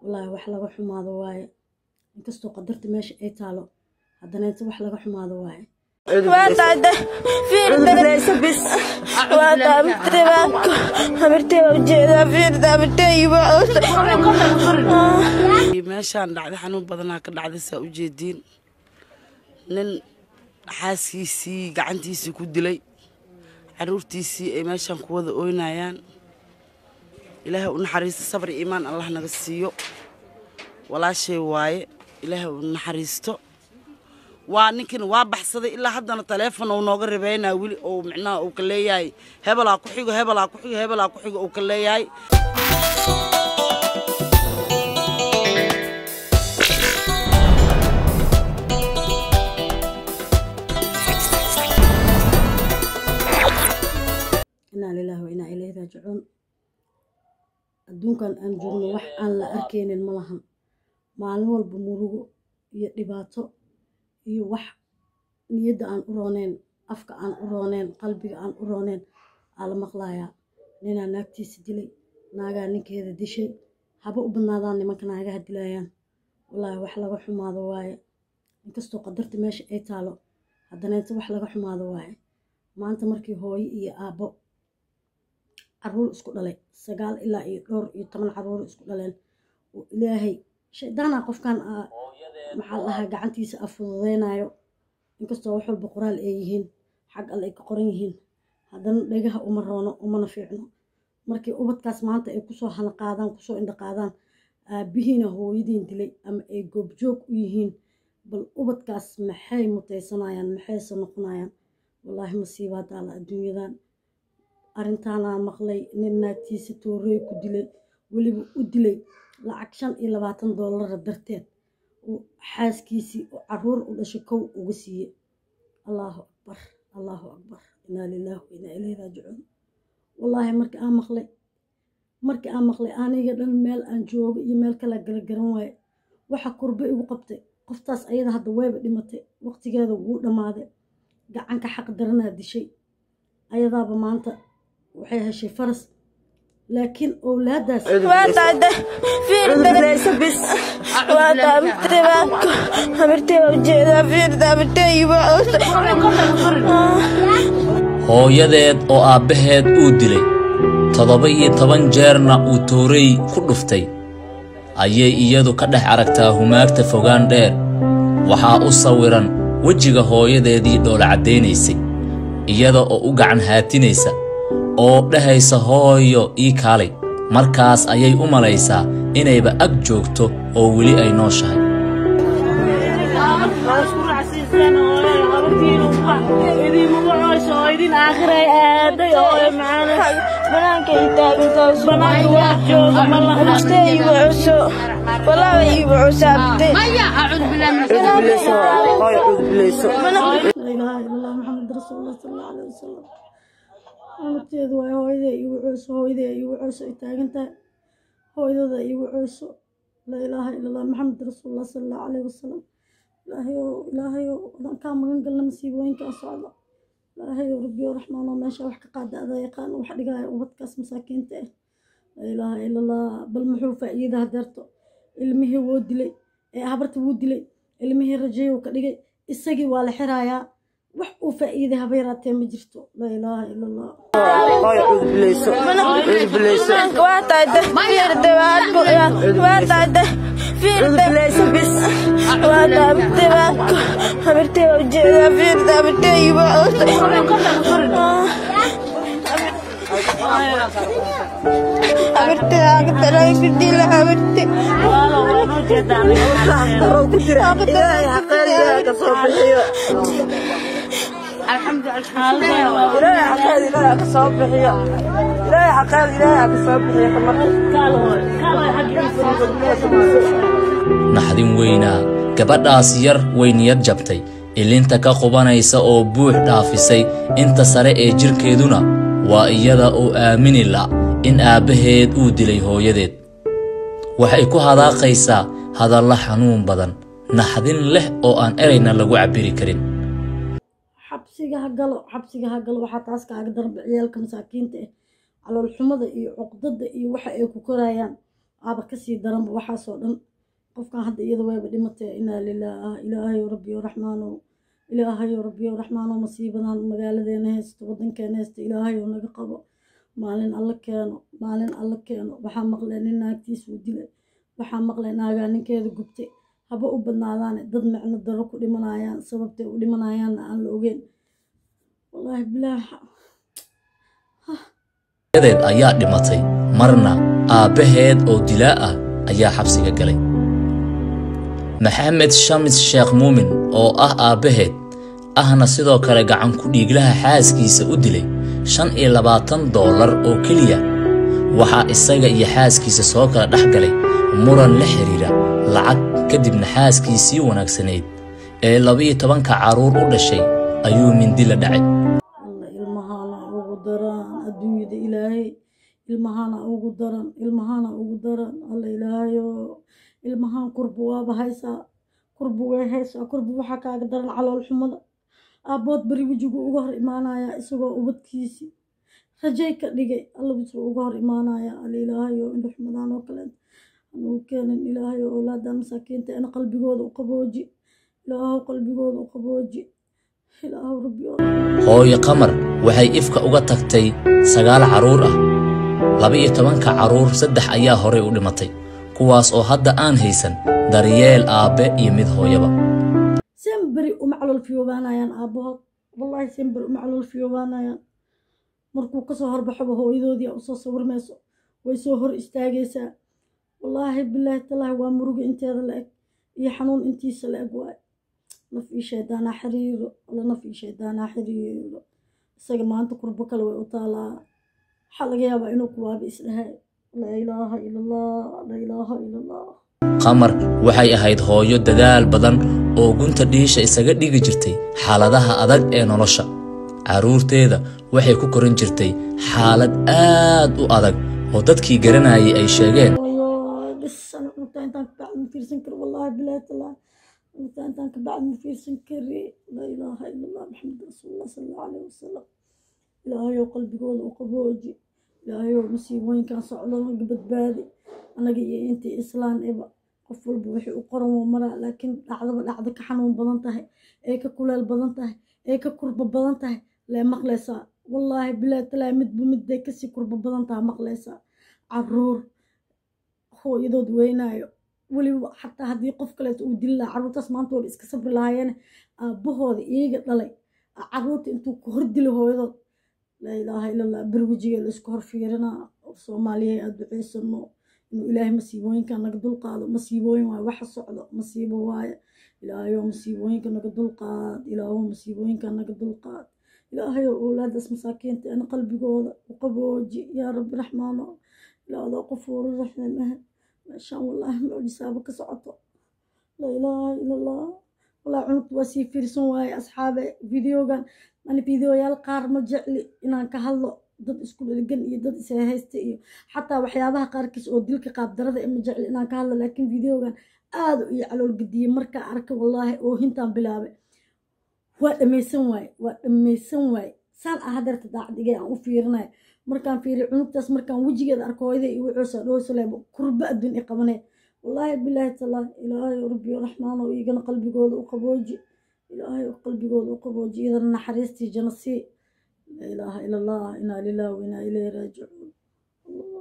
wallaahi wax laga xumaado waaye inkastoo qadarta meesha ay taalo haddana inta wax laga xumaado waaye waataade fiirda waata abtirbaanko habirtee ujeedaa fiirda habirteeyiba meeshaan dhacday xanuun badanaa ka dhacday saa u jeediin nin xaaskiisii gacantiisii ku dilay caruurtiisii ay meeshaan ku wada ooynayaan ilaahay u naxariisto sabr iyo iimaan allah naga siiyo walaashay waaye ilaahay u naxariisto waa ninkan waa baxsaday ilaa haddana taleefon uu nooga ribeynaa weli ou micnaha uu ka leeyahay hebelaa ku xigo hebelaa ku xigo hebelaa ku xigo uu ka leeyahay inaa lilaahi wa inaa ilayhi raajicuun adduunkan aan joogno wax aan la arkaynin ma lahan maalin walba murugo iyo dhibaato iyo wax niyadda aan u rooneen afka aan u rooneen qalbiga aan u rooneen aa la maqlayaa ninaa naagtiisa dilay naagaa ninkeeda dishay haba u badnaadaan nimanka naagaha dilayaan wallaahi wax laga xumaado waaye inkastoo qadarta meesha ay taalo haddana inta wax laga xumaado waaye maanta markii hooyo iyo aabbo caruur isku dhalay sagaal ilaa iyo dhowr iyo toban caruur isku dhaleen oo ilaahay shaydaana qofkan maxaa lahaa gacantiisa a fududeynayo inkastoo wax walba qoraal ay yihiin xag alle ay ka qoran yihiin haddana dhagaha uma roono umana fiicno markii ubadkaas maanta ay kusoo hanaqaadaan kusoo indhaqaadaan aabihiina hooyadiin dilay ama ay goobjoog u yihiin bal ubadkaas maxay mutaysanayaan maxayse noqonayaan wallaahi masiibaa daala adduunyadan arrintaanaa maqlay nin naagtiisa toorey ku dilay weliba u dilay lacag shan iyo labaatan doolara darteed uu xaaskiisii oo caruur u dhashay kow uga siiyey allaahu akbar allaahu akbar inaa lilaahi wa inaa ilayhi raajicuun wallaahi markii aan maqlay markii aan maqlay aniga dhan meel aan joogo iyo meel kala galagaran waaye waxa kurbe igu qabtay qoftaas ayada hadda wayba dhimatay waqtigeeda wuu dhammaaday gacanka xaq daranaa dishay ayadaaba maanta waxay heshay faras laakiin owlaadaas waataade fiirda waata abtirbaanko habirtee ujeedaa fiirda habirteeyiba hooyadeed oo aabbaheed uu dilay toddoba iyo toban jeerna uu toorey ku dhuftay ayay iyadu ka dhex aragtaa humaagta fogaan dheer waxaa u sawiran wejiga hooyadeedii dhoola caddaynaysay iyada oo u gacan haatinaysa oo dhahaysa hooyo ii kaalay markaas ayay u malaysaa inayba ag joogto oo weli ay nooshahay laa ilaaha illallah maxamed rasuulullah sala allahu alayhi wasalam xanuunteedu waay hooyadee igu cooso hooyadee igu cooso ay taagan tahay hooyadada igu cooso laa ilaaha illallah maxamed rasuulullah sala allahu alayhi wasalam ilaahayow ilaahayow adaan kaa magan galna masiibooyinkaa socda ilaahayow rabbiyo raxmaanoo meesha wax ka qaada adaa yaqaan wax dhigaya ubadkaas masaakiinta ah laa ilaaha illallah bal muxuu faa'iida hadeerto ilmihii wuu dilay ee habarta wuu dilay ilmihii rajayow ka dhigay isagii waa la xirayaa wax uu faa'iiday haba yaraatee ma jirto laa ilaaha ila allah waataade fiirda waataade fiirda waata abtirbaanko habirtee ujeedaa fiirda habirteeyiba habirtee agtaray ku dila habirte naxdin weynaa gabadhaas yar way niyad jabtay ilinta ka qubanaysa oo buux dhaafisay inta sare ee jidhkeeduna waa iyada oo aamini la in aabbaheed uu dilay hooyadeed waxay ku hadaaqaysaa hadalla xanuun badan naxdin leh oo aan erayna lagu cabbiri karin xabsiga ha galo xabsiga ha galo waxaa taas kaaga darba ciyaalka masaakiinta ah calool xumada iyo cuqdada iyo waxa ay ku korayaan aaba kasii daranba waxaasoo dhan qofkan hadda iyada wayba dhimatee inaa lilaah ilaahayo rabbiyo raxmaano ilaahayo rabbiyo raxmaano masiibadan magaaladeena haysto wadankeena haysto ilaahayo naga qabo maalin alla keeno maalin alla keeno waxaa maqlay nin naagtiisuu dilay waxaa maqlay naagaa ninkeeda gubtay haba u badnaadaane dad micno daro ku dhimanayaan sababtay u dhimanayaanna aan la ogeyn wallaahi bilaaha hooyadeed ayaa dhimatay marna aabbaheed oo dilaa ah ayaa xabsiga galay maxamed shamis sheekh muumin oo ah aabbaheed ahna sidoo kale gacan ku dhiiglaha xaaskiisa u dilay shan iyo labaatan doolar oo keliya waxaa isaga iyo xaaskiisa soo kala dhex galay muran la xidhiira lacag kadibna xaaskiisii wanaagsanayd ee labiyo tobanka carruur u dhashay ayuu mindi la dhacay alla ilmahana ugu daran adduunyada ilaahay ilmahana ugu daran ilmahana ugu daran alla ilaahayo ilmahan kurbu waaba haysaa kurbu way haysaa kurbu waxaa kaaga daran calool xumada aabbood beri wejigu uga hor imaanaya isagoo ubadkiisii rajay ka dhigay alla wejuu uga hor imaanaya alla ilaahayo indho xumadaan oo kale anugu keenin ilaahayo owlaadan masaakiinta ina qalbigooda u qabooji ilaahow qalbigooda u qabooji ilaahow rabbi oo hooyo qamar waxay ifka uga tagtay sagaal carruur ah laba-iyo tobanka carruur saddex ayaa horay u dhimatay kuwaas oo hadda aan haysan daryeel aabbe iyo mid hooyaba semberi uma calool fiyoobaanayaan aabbahood wallaahi semberi uma calool fiyoobaanayaan markuu kasoo horbaxoba hooyadoodii usoo sawirmayso way soo hor istaagaysaa wallaahi bilaahi talaahi waa muruga inteeda la eg iyo xanuun intiisa la eg waay naf ii shaydaanaa xiriiro alla naf ii shaydaanaa xiriiro isaga maanta kurbo kale way u taalaa waxaa laga yaabaa inuu kuwaaba isdhahay laa ilaaha ila allah laa ilaaha ila allah qamar waxay ahayd hooyo dadaal badan oo gunta dhiisha isaga dhigi jirtay xaaladaha adag ee nolosha carruurteeda waxay ku korin jirtay xaalad aad u adag oo dadkii garanayay ay sheegeen والله بس انا كنت انت بعد ما في سنكر والله بلا طلع كنت انت بعد ما في سنكر لا اله الا الله محمد رسول الله صلى الله عليه وسلم ilaahayow qalbigooda u qabooji ilaahayow masiibooyinkan socdo badbaadi anaga iyo intii islaan iba qof walba wixii u qoran wuu maraa laakiin dhacdaba dhacda ka xanuun badan tahay ee ka kuleel badan tahay ee ka kurba badan tahay lee maqlaysaa wallaahi bilaa talaa midba midbay kasii kurba badan tahay maqlaysaa caruur hooyadood weynaayo weliba xataa haddii qof kaleeto uu dili lahaa carruurtaas maanta waba iska sabri lahaayeen aabbahooda iyaga dhalay carruurta intuu ku hor dilo hooyadood laa ilaaha ila allah bir wejiga la isku hor fiirinaa soomaaliya aad duceysano inuu ilaahay masiibooyinka naga dulqaado masiibooyin waaye waxa socdo masiibo waaye ilaahayow masiibooyinka naga dulqaad ilaahow masiibooyinka naga dulqaad ilaahayow owlaadaas masaakiinta ana qalbigooda u qabooji yaa rabbi raxmaano ilaahdo qofuuru raxiim ah meeshaan wallaahi mucjisaaba ka socoto laa ilaaha ila allah walaa cunugta waa sii fiirsan waaye asxaabe videogan ani videoyaal qaar ma jecli inaan ka hadlo dad isku dhaligan iyo dad ishaysta iyo xataa waxyaabaha qaarkiis oo dilka qaabdarada ma jecli inaan ka hadlo laakiin videogan aada iyo calool gediyey markaa arka wallaahi oo hintaan bilaabay waa dhammaysan waaye waa dhammaysan waaye saan ah hadeerta daacdigay aan u fiirinaya markaan fiiriy cunugtaas markaan wejigeeda arko hooyada iyo wuxuusa dhowsaleebo kurba adduun i qabanee wallaahi bilaahi talaa ilaahay rabbiyo raxmaano igana qalbigooda u qabooji ilaahay qalbigooda u qabooji idana naxariistii jana sii laa ilaaha ila allah inaa lilah wa inaa ilayhi raajicuun